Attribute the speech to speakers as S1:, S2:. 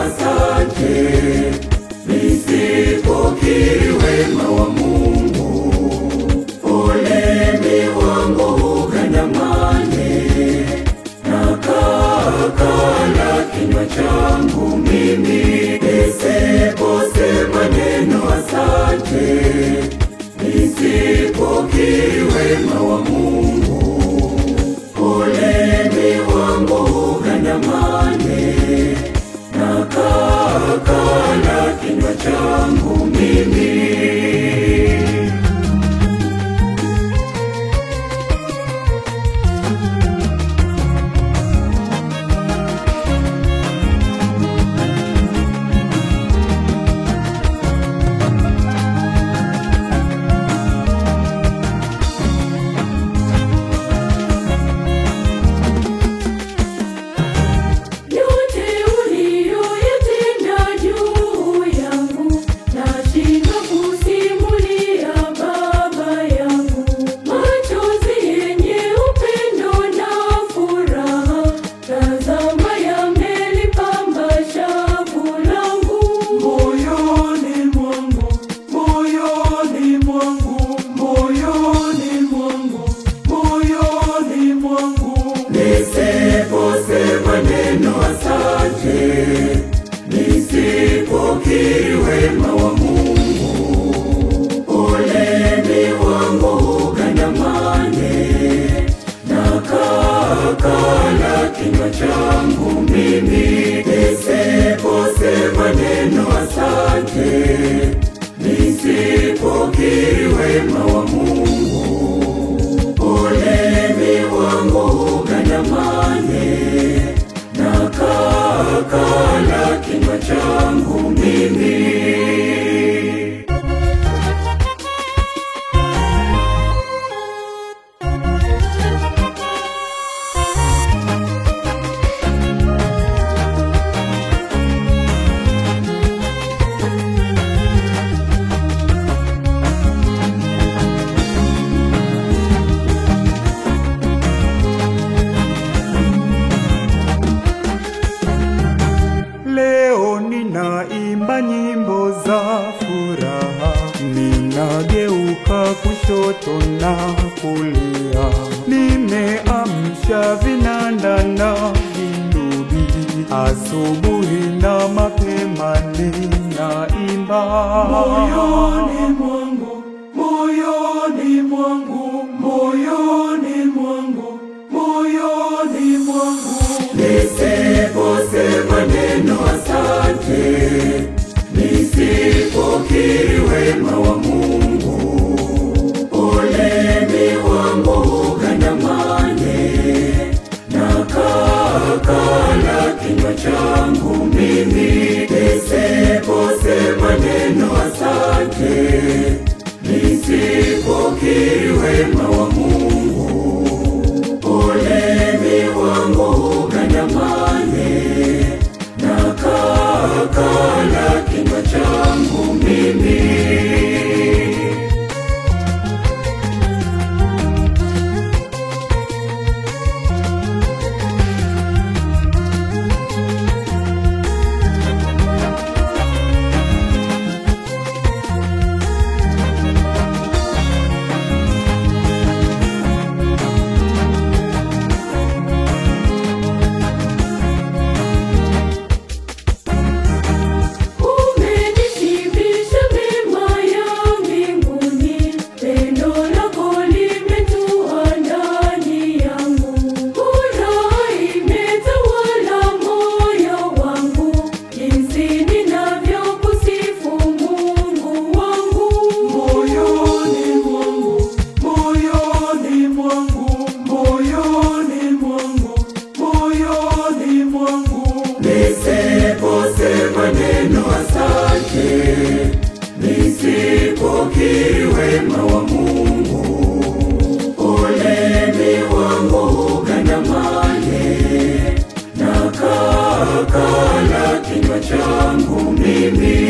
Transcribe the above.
S1: asante, nisipokiri wema wa Mungu, ulimi wangu ugandamane na kakala kinywa changu mimi, nisiposema neno asante, nisipokiri wema wa Mungu, ulimi wangu ugandamane na kakala kinywa changu mimi.
S2: Yote uliyoyatenda juu yangu, nashindwa kusimulia Baba yangu. Machozi yenye upendo na furaha, tazama yamelipamba shavu langu.
S1: Moyoni mwangu, moyoni mwangu, moyoni mwangu, moyoni mwangu, nisiposema neno asante, nisipokiri wema wa Mungu, ulimi wangu ugandamane na kakala kinywa changu mimi, nisiposema neno asante, nisipokiri wema wa Mungu, ulimi wangu ugandamane na kakala kinywa changu mimi.
S3: Leo ninaimba nyimbo za furaha, ninageuka kushoto na kulia, nimeamsha vinanda na vinubi, asubuhi na mapema ninaimba
S1: Moyoni mwangu, moyoni mwangu, moyoni mwangu, moyoni mwangu, nisiposema neno asante, nisipokiri wema wa Mungu, ulimi wangu ugandamane na kakala kinywa changu mimi, nisiposema neno asante, nisipokiri wema wa Mungu, ulimi wangu ugandamane na kakala kinywa changu mimi.
S2: Umenishibisha mema ya mbinguni, pendo lako limetua ndani yangu. Furaha imetawala moyo wangu, jinsi ninavyokusifu Mungu wangu.
S1: Moyoni mwangu, moyoni mwangu, moyoni mwangu, moyoni mwangu, nisiposema neno asante, nisipokiri wema wa Mungu, ulimi wangu ugandamane na kakala kinywa changu mimi,